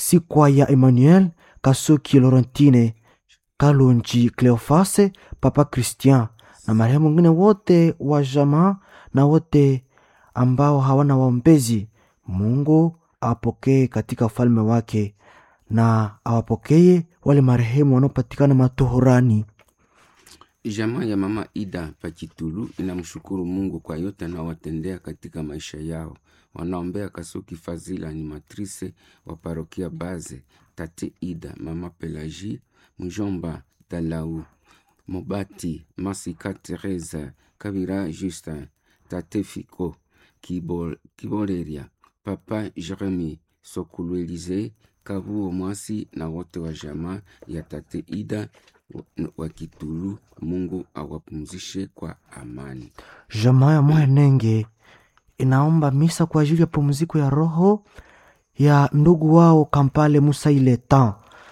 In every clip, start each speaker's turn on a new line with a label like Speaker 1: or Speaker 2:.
Speaker 1: Sikwa ya Emmanuel Kasuki Laurentine Kalonji Cleofase Papa Christian na marehemu wengine wote wa jamaa na wote ambao hawana waombezi. Mungu awapokee katika ufalme wake na awapokee wale marehemu wanaopatikana matohorani.
Speaker 2: Jamaa ya mama Ida Pachitulu inamshukuru Mungu kwa yote anaowatendea katika maisha yao. Wanaombea Kasuki Fazila ni matrise wa parokia Baze, tate Ida, mama Pelagi, mjomba Dalau, Mobati, Masika Teresa, Kabira Justin, tate Fiko, Kibol, Kiboleria, papa Jeremi, Sokulu Elize, Kabuo Mwasi na wote wa jamaa ya tate Ida wa- wa Kitulu. Mungu awapumzishe kwa amani.
Speaker 1: Jamaa ya Mwenenge inaomba misa kwa ajili ya pumziko ya roho ya ndugu wao Kampale Musa Iletan.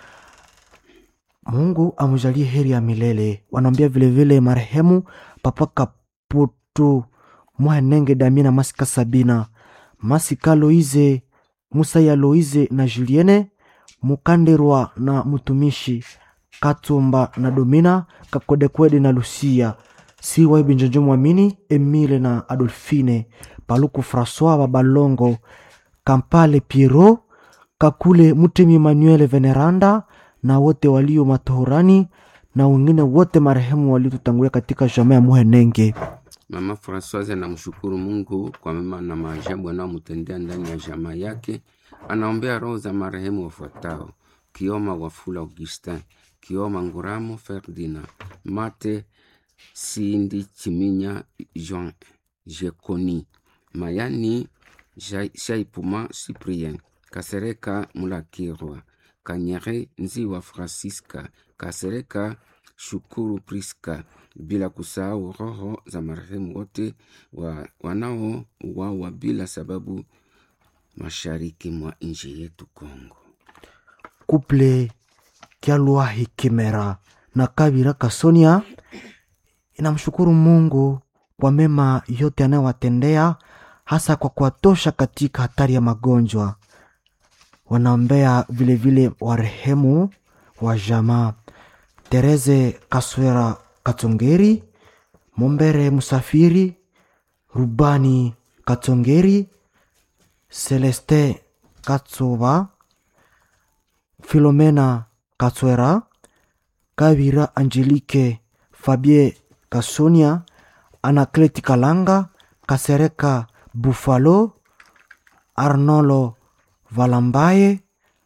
Speaker 1: Mungu amjalie heri ya milele. Wanaombea vilevile marehemu Papa Kaputu Mwenenge Damina Masika Sabina Masika Loize Musa ya Loize na Julienne Mukanderwa na mtumishi Katumba na Domina Kakodekwede na Lucia Siwa Ibinjonjo Mwamini Emile na Adolfine Paluku Francois Babalongo Kampale Piero Kakule Mutemi Emmanuel Veneranda na wote walio matohorani na wengine wote marehemu waliotutangulia katika jamaa ya Muhenenge.
Speaker 2: Mama Francoise anamshukuru Mungu kwa mema na maajabu anayomtendea ndani ya jamaa yake. Anaombea roho za marehemu wafuatao: Kioma Wafula Augustin, Kioma Nguramo Ferdina, Mate Sindi Chiminya Jean Jekoni, Mayani Jai- Shaipuma Cyprien, Kasereka Mulakirwa, Kanyere Nziwa Francisca, Kasereka Shukuru Priska, bila kusahau roho za marehemu wote wa, wanaouawa bila sababu mashariki mwa nchi yetu Kongo.
Speaker 1: Kuple Kyalwahi Kimera na Kabira Kasonia inamshukuru Mungu kwa mema yote anayowatendea hasa kwa kuwatosha katika hatari ya magonjwa. Wanaombea vilevile warehemu wa jamaa Tereze Kaswera Katongeri, Mombere Musafiri, Rubani Katongeri, Celeste Katsuba, Filomena Katswera, Kabira Angelique, Fabie Kasonia, Anakleti Kalanga, Kasereka Buffalo, Arnolo Valambaye,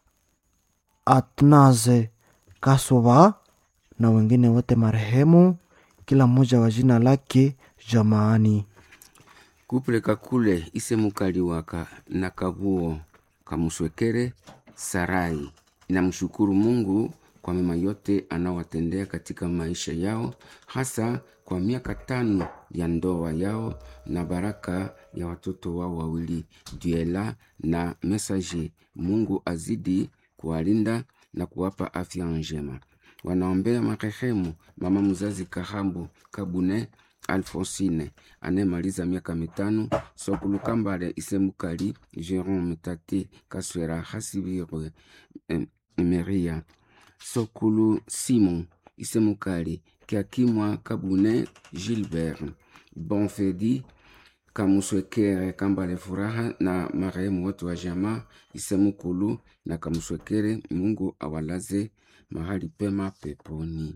Speaker 1: Atnaze Kasova na wengine wote marehemu, kila mmoja wa jina lake jamaani.
Speaker 2: Kuple Kakule Isemukaliwaka na Kabuo Kamuswekere Sarai inamshukuru Mungu kwa mema yote anaowatendea katika maisha yao, hasa kwa miaka tano ya ndoa yao na baraka ya watoto wao wawili Duela na Messager. Mungu azidi kuwalinda na kuwapa afya njema. Wanaombea marehemu mama mzazi Kahambu Kabune Alfonsine anayemaliza miaka mitano, Sokulu Kambale Isemukali, Jerome Tate Kaswera Hasibirwe em, Meria, Sokulu Simon Isemukali, Kiakimwa Kabune Gilbert, Bonfedi Kamuswekere Kambale Furaha na marehemu wote wa jamaa Isemukulu na Kamuswekere. Mungu awalaze mahali pema peponi.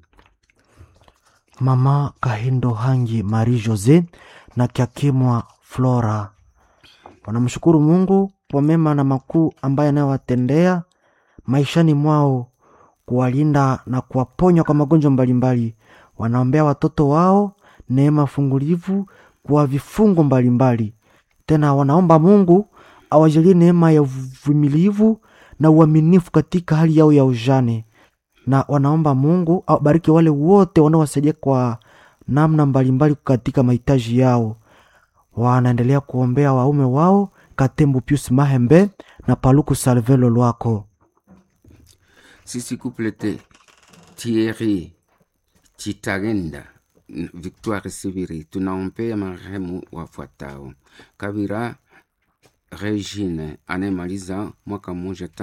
Speaker 1: Mama Kahindo Hangi Marie Jose na Kiakimwa Flora wanamshukuru Mungu kwa mema na makuu ambaye anayowatendea maishani mwao, kuwalinda na kuwaponya kwa magonjwa mbalimbali. Wanaombea watoto wao neema fungulivu kwa vifungo mbalimbali. Tena wanaomba Mungu awajalie neema ya uvumilivu na uaminifu katika hali yao ya ujane na wanaomba Mungu awabariki wale wote wanaowasaidia kwa namna mbalimbali katika mahitaji yao. Wanaendelea kuombea waume wao Katembo Pius Mahembe na Paluku Salvelo Lwako.
Speaker 2: sisi kuplete Thierry Chitagenda Victoire Sibiri tunaombea marehemu wafuatao: Kabira Regine anayemaliza mwaka mmoja